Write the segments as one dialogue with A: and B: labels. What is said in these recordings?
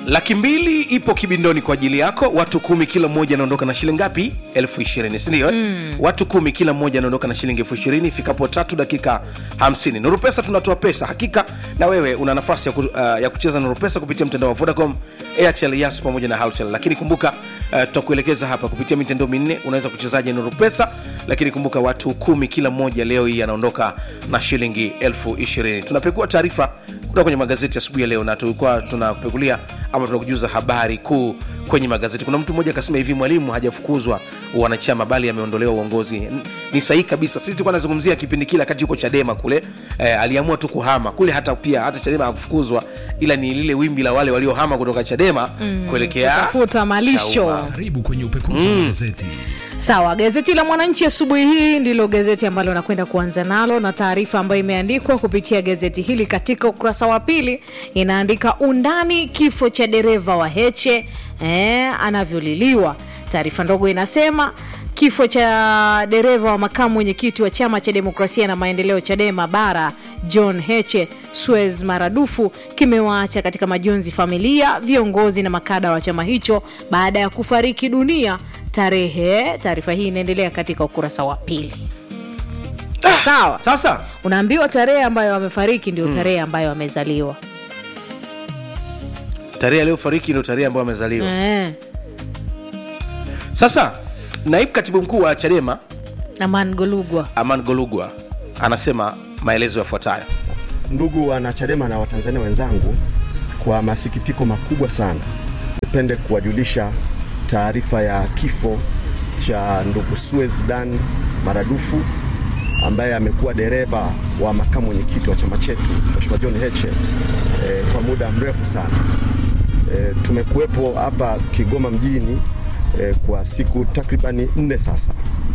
A: laki mbili ipo kibindoni kwa ajili yako watu kumi kila mmoja anaondoka na shilingi ngapi elfu ishirini sindio mm. watu kumi kila mmoja anaondoka na shilingi elfu ishirini ifikapo tatu dakika hamsini nuru pesa tunatoa pesa hakika na wewe una nafasi ya, ku, uh, ya kucheza nuru pesa kupitia mtandao wa vodacom airtel yas pamoja na haltel lakini kumbuka uh, tutakuelekeza hapa kupitia mitandao minne unaweza kuchezaje nuru pesa lakini kumbuka watu kumi kila mmoja leo hii anaondoka na shilingi elfu ishirini tunapekua taarifa kutoka kwenye magazeti asubuhi ya leo na tulikuwa tunapekulia ama tunakujuza habari kuu kwenye magazeti kuna mtu mmoja akasema hivi mwalimu hajafukuzwa wanachama bali ameondolewa uongozi N- ni sahihi kabisa sisi tulikuwa nazungumzia kipindi kile wakati yuko chadema kule eh, aliamua tu kuhama kule hata pia hata chadema hakufukuzwa ila ni lile wimbi la wale waliohama kutoka chadema mm, kuelekea
B: kutafuta malisho.
A: Chauma.
C: karibu kwenye upekuzi wa magazeti
B: sawa gazeti la mwananchi asubuhi hii ndilo gazeti ambalo nakwenda kuanza nalo na taarifa ambayo imeandikwa kupitia gazeti hili katika ukurasa wa pili inaandika undani kifo cha dereva wa heche eh, anavyoliliwa taarifa ndogo inasema kifo cha dereva wa makamu mwenyekiti wa chama cha demokrasia na maendeleo chadema bara john heche suez maradufu kimewaacha katika majonzi familia viongozi na makada wa chama hicho baada ya kufariki dunia tarehe taarifa hii inaendelea katika ukurasa wa pili sawa
A: sasa
B: unaambiwa tarehe ambayo amefariki ndio tarehe ambayo amezaliwa
A: tarehe aliyofariki ndio tarehe ambayo amezaliwa
B: eh,
A: sasa naibu katibu mkuu wa chadema
B: aman golugwa
A: aman golugwa anasema maelezo yafuatayo
D: Ndugu wanachadema na watanzania wenzangu, kwa masikitiko makubwa sana, nipende kuwajulisha taarifa ya kifo cha ndugu Suez Dan Maradufu ambaye amekuwa dereva wa makamu mwenyekiti wa chama chetu Mheshimiwa John Heche e, kwa muda mrefu sana. E, tumekuwepo hapa Kigoma mjini e, kwa siku takribani nne sasa,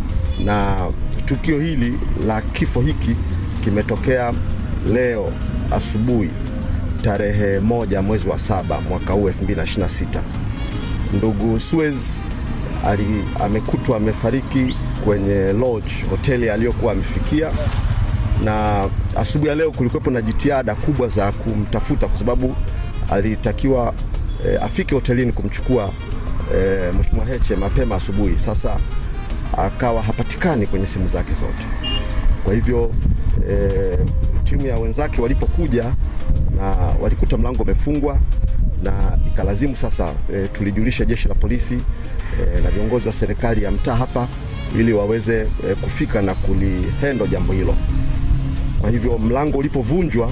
D: na tukio hili la kifo hiki kimetokea leo asubuhi tarehe moja mwezi wa saba mwaka huu 2026. Ndugu Suez ali, amekutwa amefariki kwenye lodge hoteli aliyokuwa amefikia, na asubuhi ya leo kulikuwepo na jitihada kubwa za kumtafuta kwa sababu alitakiwa e, afike hotelini kumchukua e, Mheshimiwa Heche mapema asubuhi. Sasa akawa hapatikani kwenye simu zake zote. Kwa hivyo e, timu ya wenzake walipokuja na walikuta mlango umefungwa na ikalazimu sasa e, tulijulisha jeshi la polisi e, na viongozi wa serikali ya mtaa hapa ili waweze e, kufika na kulihendo jambo hilo. Kwa hivyo mlango ulipovunjwa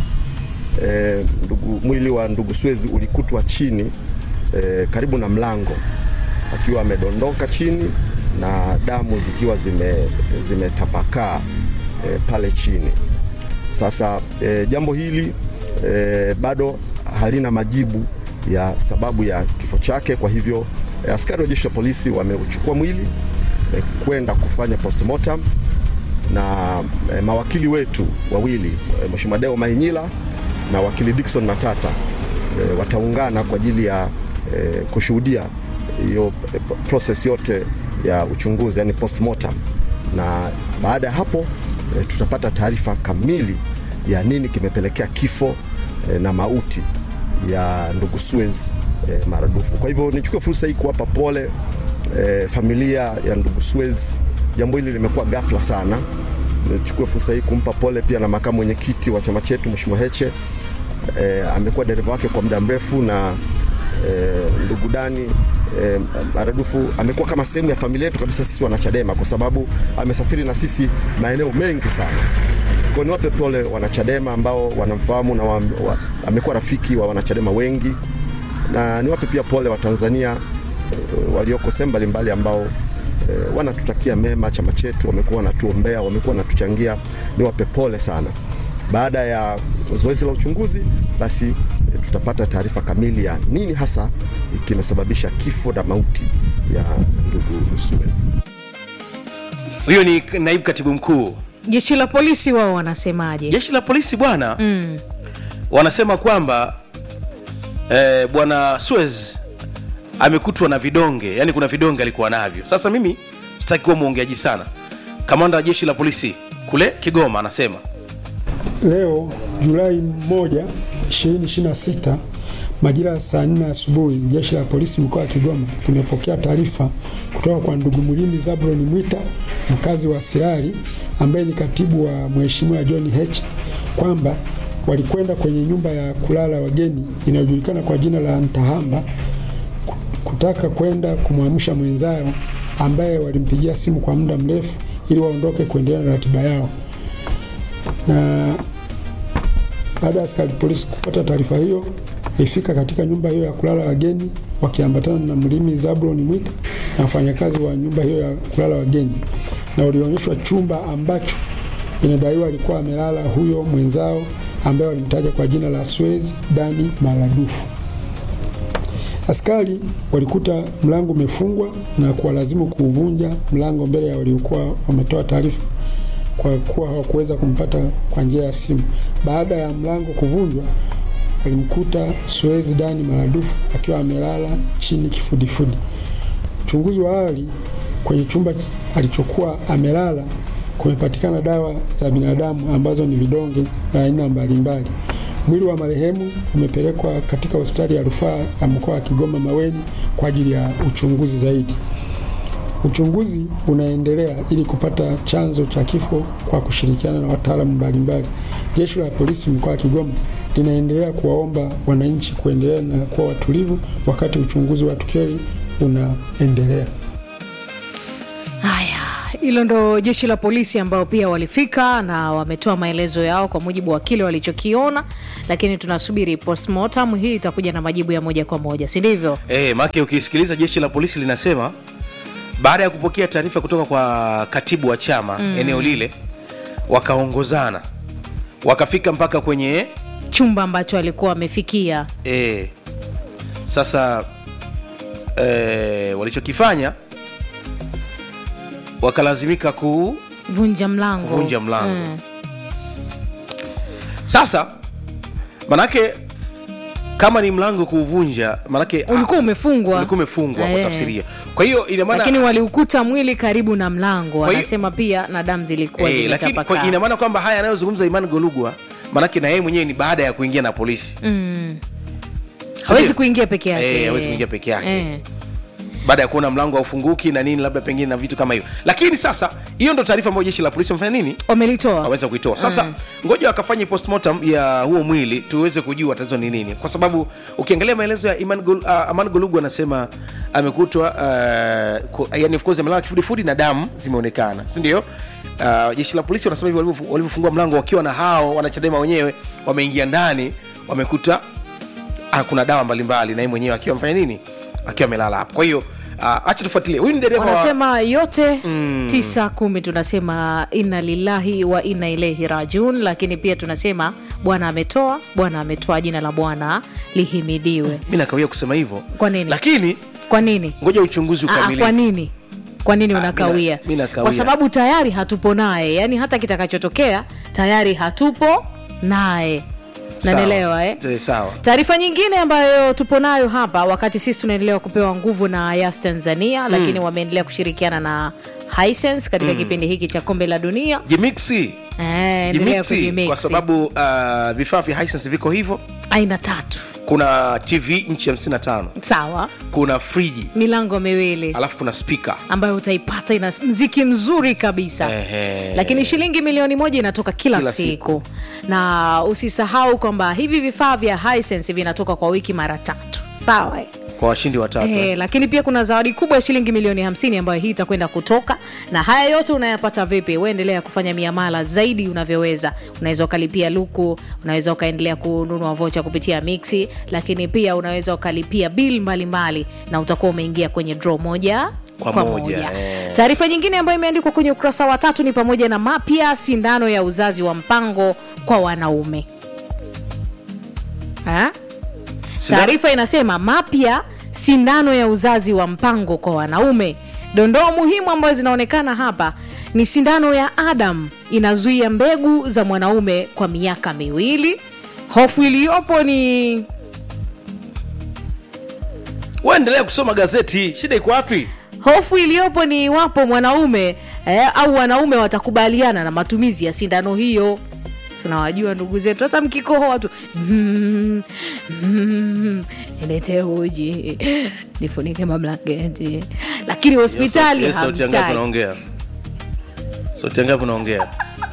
D: e, ndugu, mwili wa ndugu Swezi ulikutwa chini e, karibu na mlango akiwa amedondoka chini na damu zikiwa zime zimetapakaa e, pale chini. Sasa e, jambo hili e, bado halina majibu ya sababu ya kifo chake. Kwa hivyo e, askari wa jeshi la polisi wameuchukua mwili e, kwenda kufanya postmortem na e, mawakili wetu wawili e, Mheshimiwa Deo Mahinyila na wakili Dickson Matata e, wataungana kwa ajili ya e, kushuhudia hiyo e, process yote ya uchunguzi yani postmortem, na baada ya hapo e, tutapata taarifa kamili ya nini kimepelekea kifo e, na mauti ya ndugu Suez e, maradufu. Kwa hivyo nichukue fursa hii kuwapa pole e, familia ya ndugu Suez. Jambo hili limekuwa ghafla sana. Nichukue fursa hii kumpa pole pia na makamu mwenyekiti wa chama chetu Mheshimiwa Heche e, amekuwa dereva wake kwa muda mrefu na e, ndugu Dani e, Maradufu amekuwa kama sehemu ya familia yetu kabisa sisi wanachadema, kwa sababu amesafiri na sisi maeneo mengi sana. Kwa niwape pole wanachadema ambao wanamfahamu na wa, wa, amekuwa rafiki wa wanachadema wengi, na niwape pia pole Watanzania e, walioko sehemu mbalimbali ambao e, wanatutakia mema chama chetu, wamekuwa wanatuombea, wamekuwa wanatuchangia. Niwape pole sana. Baada ya zoezi la uchunguzi, basi e, tutapata taarifa kamili ya nini hasa kimesababisha kifo na mauti ya ndugu Suez.
A: huyo ni naibu katibu mkuu
B: jeshi la polisi wao wanasemaje
A: jeshi la polisi bwana mm. wanasema kwamba eh, bwana Suez amekutwa na vidonge yani kuna vidonge alikuwa navyo sasa mimi sitaki kuwa mwongeaji sana kamanda wa jeshi la polisi kule kigoma anasema
E: Leo Julai 1, 2026 Majira ya saa nne asubuhi, jeshi la polisi mkoa wa Kigoma limepokea taarifa kutoka kwa ndugu Mlimi Zablon Mwita, mkazi wa Sirari, ambaye ni katibu wa Mheshimiwa John Heche kwamba walikwenda kwenye nyumba ya kulala wageni inayojulikana kwa jina la Ntahamba kutaka kwenda kumwamsha mwenzao ambaye walimpigia simu kwa muda mrefu ili waondoke kuendelea na ratiba yao. Na baada ya askari polisi kupata taarifa hiyo, walifika katika nyumba hiyo ya kulala wageni wakiambatana na Mlimi Zablon Mwita na wafanyakazi wa nyumba hiyo ya kulala wageni, na walionyeshwa chumba ambacho inadaiwa alikuwa amelala huyo mwenzao ambaye walimtaja kwa jina la Swezi Dani Maradufu. Askari walikuta mlango umefungwa na kuwalazimu kuuvunja mlango mbele ya waliokuwa wametoa taarifa kwa kuwa hawakuweza kumpata kwa njia ya simu. Baada ya mlango kuvunjwa, walimkuta Swezi Dani Maradufu akiwa amelala chini kifudifudi. Uchunguzi wa awali kwenye chumba alichokuwa amelala kumepatikana dawa za binadamu ambazo ni vidonge vya aina mbalimbali. Mwili wa marehemu umepelekwa katika hospitali ya rufaa ya mkoa wa Kigoma Maweni kwa ajili ya uchunguzi zaidi. Uchunguzi unaendelea ili kupata chanzo cha kifo kwa kushirikiana na wataalamu mbalimbali. Jeshi la polisi mkoa wa Kigoma linaendelea kuwaomba wananchi kuendelea na kuwa watulivu wakati uchunguzi wa tukio hili unaendelea.
B: Haya, hilo ndo jeshi la polisi ambao pia walifika na wametoa maelezo yao kwa mujibu wa kile walichokiona, lakini tunasubiri postmortem. Hii itakuja na majibu ya moja kwa moja, si ndivyo?
A: E, make ukisikiliza jeshi la polisi linasema baada ya kupokea taarifa kutoka kwa katibu wa chama mm. eneo lile wakaongozana wakafika mpaka kwenye
B: Chumba ambacho alikuwa amefikia
A: e, sasa e, walichokifanya wakalazimika ku
B: vunja mlango,
A: Kuvunja mlango.
B: Mm.
A: sasa manake kama ni mlango kuuvunja manake
B: ulikuwa umefungwa,
A: ulikuwa umefungwa kwa
B: Eh.
A: tafsiria kwa hiyo ina maana
B: lakini waliukuta mwili karibu na mlango.
A: hiyo-
B: Wanasema pia na damu zilikuwa
A: Eh, lakini kwa,
B: zimetapakaa.
A: ina maana kwamba haya anayozungumza Imani Golugwa manake na yeye mwenyewe ni baada ya kuingia na polisi
B: hawezi
A: Sindio?
B: kuingia peke yake,
A: Eh, hawezi kuingia peke yake.
B: Eh.
A: baada ya kuona mlango haufunguki na nini labda pengine na vitu kama hivyo lakini sasa hiyo ndo taarifa ambayo jeshi la polisi wamefanya nini
B: Wamelitoa
A: waweza kuitoa sasa ngoja wakafanye postmortem ya huo mwili tuweze kujua tatizo ni nini kwa sababu ukiangalia maelezo ya Iman Gol, uh, Aman Golugu anasema amekutwa uh, ku- yani of course amelala kifudifudi na damu zimeonekana si ndio uh, jeshi la polisi wanasema hivyo walivyofu- walivyofungua mlango wakiwa na hao wanachadema wenyewe wameingia ndani wamekuta ah, kuna dawa mbalimbali na yeye mwenyewe akiwa amefanya nini akiwa amelala hapo kwa hiyo uh, acha tufuatilie huyu ni dereva wa-
B: wanasema yote tisa kumi tunasema inna lillahi wa inna ilaihi rajiun lakini pia tunasema bwana ametoa bwana ametoa jina la bwana lihimidiwe
A: mi nakawia kusema hivyo
B: Kwa nini?
A: lakini
B: kwa nini
A: ngoja uchunguzi
B: Aa,
A: ukamilike
B: kwa nini kwa nini
A: Ah,
B: unakawia
A: mina- mi nakawia.
B: kwa sababu tayari hatupo naye yani hata kitakachotokea tayari hatupo naye
A: Sawa.
B: nanelewa eh?
A: Eh, sawa
B: taarifa nyingine ambayo tupo nayo hapa wakati sisi tunaendelea kupewa nguvu na yas tanzania lakini wameendelea kushirikiana na Hisense katika kipindi hiki cha kombe la dunia
A: jimixi
B: Eh, endelea
A: jimixi
B: kujimix.
A: kwa sababu uh, vifaa vya Hisense viko hivyo
B: aina tatu
A: kuna tv nchi 55
B: sawa
A: kuna friji
B: milango miwili
A: alafu kuna spika
B: ambayo utaipata ina mziki mzuri kabisa
A: Ehe.
B: lakini shilingi milioni moja inatoka kila,
A: Kila
B: siku. na usisahau kwamba hivi vifaa vya Hisense vinatoka kwa wiki mara tatu sawa eh?
A: kwa washindi watatu
B: Eh, lakini pia kuna zawadi kubwa ya shilingi milioni 50 ambayo hii itakwenda kutoka na haya yote unayapata vipi uendelea kufanya miamala zaidi unavyoweza unaweza ukalipia luku unaweza ukaendelea kununua vocha kupitia mixi lakini pia unaweza ukalipia bil mbalimbali na utakuwa umeingia kwenye draw moja
A: Kwa moja, eh.
B: taarifa nyingine ambayo imeandikwa kwenye ukurasa wa tatu ni pamoja na mapya sindano ya uzazi wa mpango kwa wanaume ha?
A: Sindano-
B: Taarifa inasema mapya sindano ya uzazi wa mpango kwa wanaume. Dondoo muhimu ambazo zinaonekana hapa ni sindano ya Adam inazuia mbegu za mwanaume kwa miaka miwili. Hofu iliyopo ni
A: waendelea kusoma gazeti shida iko wapi
B: hofu iliyopo ni iwapo mwanaume eh, au wanaume watakubaliana na matumizi ya sindano hiyo. tunawajua ndugu zetu hata mkikohoa tu mm, mm, nilete uji nifunike mablanketi lakini hospitali
A: Hiyo sauti ya ngapi
B: hamtaki
A: unaongea sauti ya ngapi unaongea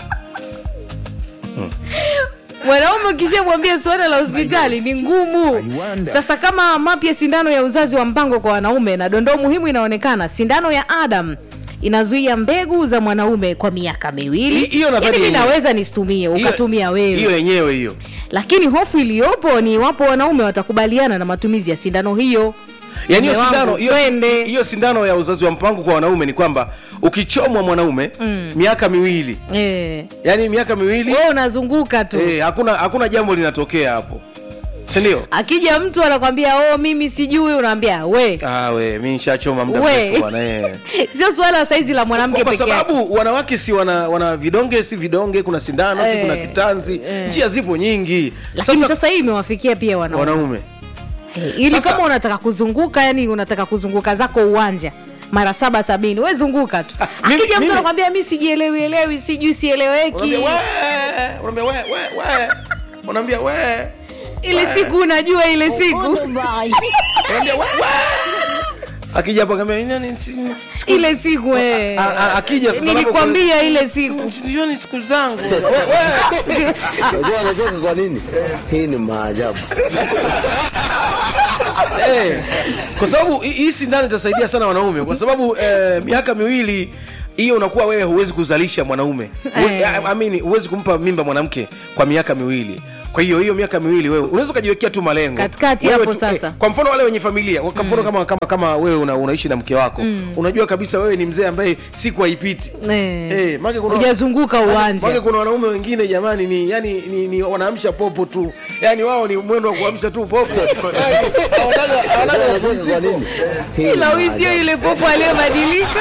B: mwanaume ukishamwambia suala la hospitali ni ngumu sasa kama mapya sindano ya uzazi wa mpango kwa wanaume na dondoo muhimu inaonekana sindano ya adam inazuia mbegu za mwanaume kwa miaka miwili
A: Hi- hiyo nadhani
B: Yaani mi
A: yenyewe.
B: naweza nisitumie
A: Hiyo-
B: ukatumia wewe
A: hiyo yenyewe hiyo
B: lakini hofu iliyopo ni iwapo wanaume watakubaliana na matumizi ya sindano hiyo
A: yaani hiyo
B: Mume wangu,
A: sindano hiyo-
B: twende.
A: hiyo sindano ya uzazi wa mpango kwa wanaume ni kwamba ukichomwa mwanaume miaka miwili
B: Eh,
A: yaani miaka miwili
B: wewe unazunguka tu
A: eh, hakuna hakuna jambo linatokea hapo sindio
B: akija mtu anakwambia oh mimi sijui unaambia we
A: ah, we mi nishachoma muda
B: We.
A: mrefu bwana eh.
B: sio suala la saizi la mwanamke
A: kwa
B: peke yake
A: sababu wanawake si wana, wana vidonge si vidonge kuna sindano si
B: Eh,
A: kuna kitanzi
B: eh.
A: njia zipo nyingi
B: lakini sasa, hii imewafikia pia wanaume
A: wanaume
B: Eh, ili
A: Sasa-
B: kama unataka kuzunguka yani unataka kuzunguka zako uwanja mara saba sabini we zunguka tu
A: mimi-
B: akija mtu
A: mimi-
B: anakwambia mi sijielewi elewi sijui sieleweki
A: unaambia we unaambia we we we unaambia we
B: ile siku unajua ile siku
A: unaambia we we akija hapo kambia nani si- siku-
B: ile siku eh.
A: A- a- akija sasa
B: nilikwambia ile siku
A: Sijui ni siku zangu We- we.
F: Unajua anacheka kwa nini? Hii ni maajabu.
A: Eh, kwa sababu hii- hii sindano itasaidia sana wanaume kwa sababu eh, miaka miwili hiyo unakuwa wewe huwezi kuzalisha mwanaume Huwe-
B: Eh.
A: I- I mean, huwezi kumpa mimba mwanamke kwa miaka miwili kwa hiyo hiyo miaka miwili wewe unaweza ukajiwekea tu malengo
B: Katikati
A: Wewe
B: hapo
A: tu-
B: sasa.
A: eh, kwa mfano wale wenye familia kwa mfano kama, kama, kama wewe una, unaishi na mke wako unajua kabisa wewe ni mzee ambaye siku haipiti
B: Eh.
A: Eh, maana kuna-
B: hujazunguka
A: maana
B: uwanja
A: kuna wanaume wengine jamani ni yani ni, ni wanaamsha popo tu yani wao ni mwendo wa kuamsha tu popo Yani, hawanaga- hawanaga
F: Unajua anacheka kwa
A: mapumziko.
F: nini? Hii ni
B: ila huyu sio
F: maajabu.
B: yule popo aliyobadilika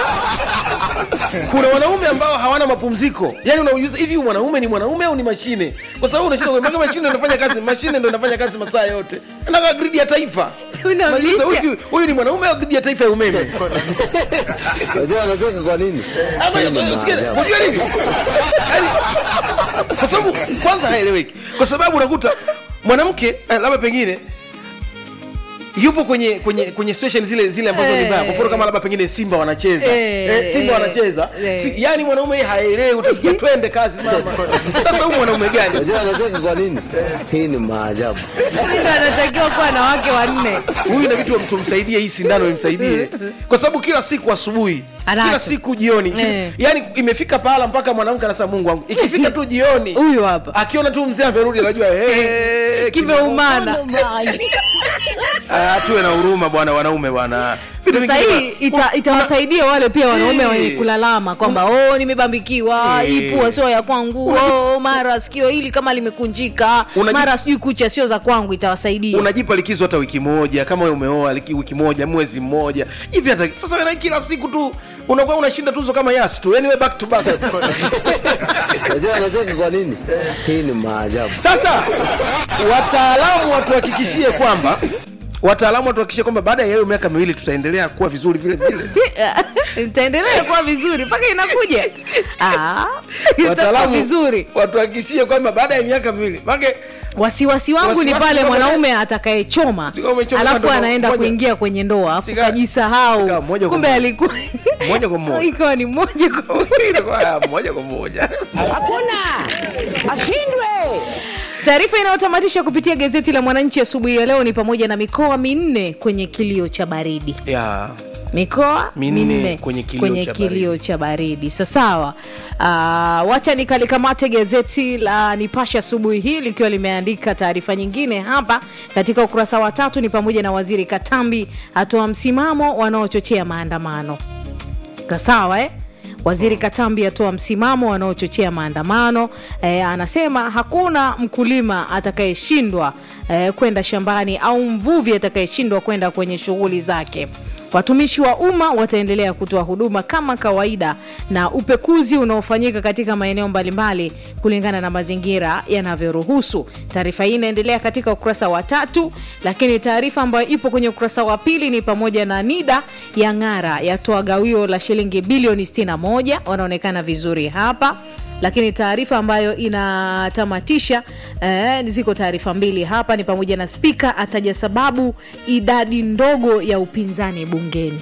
A: kuna wanaume ambao hawana mapumziko yani unauliza hivi huyu mwanaume ni mwanaume au ni mashine kwa sababu unashinda kuambia mashine ndio inafanya kazi mashine ndio inafanya kazi masaa yote anaka gridi ya taifa
B: Unamlisha.
A: Unajiuliza, huyu huyu ni mwanaume au gridi ya taifa ya umeme
F: Unajua anacheka kwa nini?
A: Ama-
F: Hii ni
A: usikie,
F: maajabu.
A: unajua nini Yaani, kwa sababu kwanza haeleweki kwa sababu unakuta mwanamke eh, labda pengine yupo kwenye kwenye kwenye situation zile zile ambazo ni
B: Eh.
A: mbaya kwa mfano kama labda pengine simba wanacheza
B: Eh,
A: eh, simba
B: eh,
A: wanacheza
B: eh.
A: si, yani mwanaume yeye haelewi utasikia twende kazi mama sasa huyu mwanaume gani
F: Unajua anacheka kwa nini? Hii ni maajabu.
B: Huyu ndo anatakiwa kuwa na wake wanne
A: huyu na vitu tumsaidie hii sindano imsaidie kwa sababu kila siku asubuhi
B: Anacho.
A: kila siku jioni
B: Eh.
A: yani imefika pahala mpaka mwanamke anasema mungu wangu ikifika tu jioni
B: huyu hapa
A: akiona tu mzee amerudi anajua hey,
B: kimeumana
A: Ah, tuwe na huruma bwana wanaume bwana Vitu
B: sasa
A: vingine
B: hii
A: bwana-
B: ita, itawasaidia wale pia wanaume
A: Eh.
B: wenye kulalama kwamba oh nimebambikiwa
A: Eh.
B: hii pua sio ya kwangu oh, mara sikio hili kama limekunjika
A: Unaji-
B: mara sijui kucha sio za kwangu itawasaidia
A: unajipa likizo hata wiki moja kama wewe umeoa liki- wiki moja mwezi mmoja hivi hata sasa wewe na kila siku tu unakuwa unashinda tuzo kama yas tu yani wewe back to back
F: Unajua anacheka kwa nini? Hii ni maajabu.
A: sasa wataalamu watuhakikishie kwamba wataalamu watuhakikishie kwamba baada ya hiyo miaka miwili tutaendelea kuwa vizuri vile vile
B: itaendelea kuwa vizuri mpaka inakuja Ah, itakuwa
A: wataalamu
B: vizuri
A: watuhakikishie kwamba baada ya miaka miwili make
B: wasiwasi wangu ni
A: Wasiwasi
B: pale
A: kama-
B: mwanaume atakayechoma
A: Sio kama umechoma
B: alafu
A: ndo
B: anaenda
A: moja-
B: kuingia kwenye ndoa afu
A: Sika-
B: kajisahau
A: sika moja kwa
B: kumbe
A: moja.
B: alikuwa
A: Moja kwa moja.
B: ikawa ni moja kwa
A: Inakuwa moja kwa moja
B: Taarifa inayotamatisha kupitia gazeti la Mwananchi asubuhi ya leo ni pamoja na mikoa minne kwenye kilio cha baridi.
A: ya
B: Mikoa
A: Minne
B: minne
A: kwenye kilio
B: kwenye
A: cha
B: kilio cha baridi. Sasawa. Uh, wacha nikalikamate gazeti la Nipashe asubuhi hii likiwa limeandika taarifa nyingine hapa katika ukurasa wa tatu, ni pamoja na waziri Katambi atoa msimamo wanaochochea maandamano. Sawa eh? Waziri Katambi atoa msimamo wanaochochea maandamano e, anasema hakuna mkulima atakayeshindwa e, kwenda shambani au mvuvi atakayeshindwa kwenda kwenye shughuli zake. Watumishi wa umma wataendelea kutoa huduma kama kawaida na upekuzi unaofanyika katika maeneo mbalimbali kulingana na mazingira yanavyoruhusu. Taarifa hii inaendelea katika ukurasa wa tatu, lakini taarifa ambayo ipo kwenye ukurasa wa pili ni pamoja na NIDA ya ng'ara yatoa gawio la shilingi bilioni 61, wanaonekana vizuri hapa lakini taarifa ambayo inatamatisha eh, ziko taarifa mbili hapa ni pamoja na spika ataja sababu idadi ndogo ya upinzani bungeni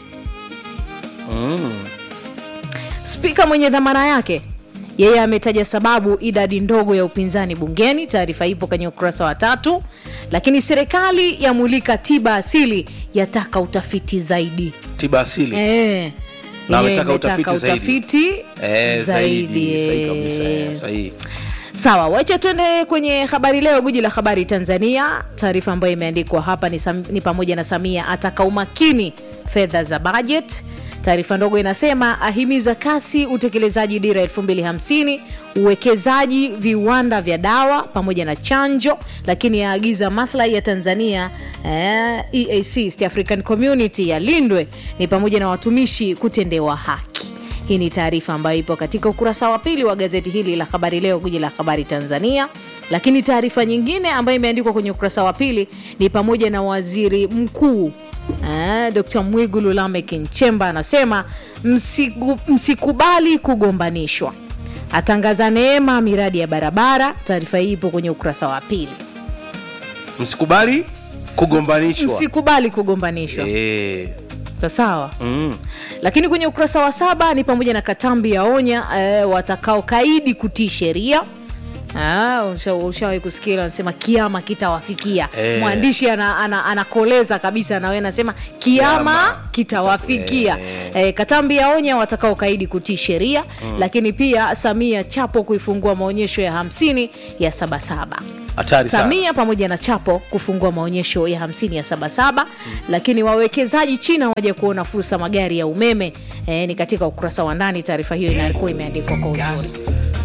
B: spika mwenye dhamana yake yeye ametaja sababu idadi ndogo ya upinzani bungeni taarifa ipo kwenye ukurasa wa tatu lakini serikali yamulika tiba asili yataka utafiti zaidi
A: tiba asili
B: Eh,
A: Na
B: yenyewe
A: ametaka utafiti
B: imetaka
A: zaidi.
B: utafiti
A: Eh, zaidi
B: eh.
A: sahihi kabisa eh, sahihi
B: sawa wacha tuende kwenye habari leo guji la habari tanzania taarifa ambayo imeandikwa hapa ni, sam, ni pamoja na samia ataka umakini fedha za budget taarifa ndogo inasema ahimiza kasi utekelezaji dira 250 uwekezaji viwanda vya dawa pamoja na chanjo lakini yaagiza maslahi ya tanzania eh, eac East african community yalindwe ni pamoja na watumishi kutendewa haki hii ni taarifa ambayo ipo katika ukurasa wa pili wa gazeti hili la habari leo guji la habari tanzania lakini taarifa nyingine ambayo imeandikwa kwenye ukurasa wa pili ni pamoja na waziri mkuu eh, dr mwigulu lamek nchemba anasema msiku, msikubali kugombanishwa atangaza neema miradi ya barabara taarifa hii ipo kwenye ukurasa wa pili
A: msikubali kugombanishwa
B: msikubali kugombanishwa
A: Eh,
B: Sa- sawa
A: mm.
B: lakini kwenye ukurasa wa saba ni pamoja na katambi ya onya eh, watakaokaidi kutii sheria Ah, usha- ushawahi kusikia ile wanasema kiama kitawafikia
A: Eh.
B: mwandishi anakoleza ana, anakoleza kabisa nawe anasema kiama
A: Kiama
B: kitawafikia eh, katambi ya onya watakaokaidi kutii sheria lakini pia samia chapo kuifungua maonyesho ya hamsini ya sabasaba
A: hatari sana
B: samia pamoja na chapo kufungua maonyesho ya 50 ya sabasaba lakini wawekezaji china waja kuona fursa magari ya umeme e, ni katika ukurasa wa ndani taarifa hiyo inakuwa imeandikwa kwa uzuri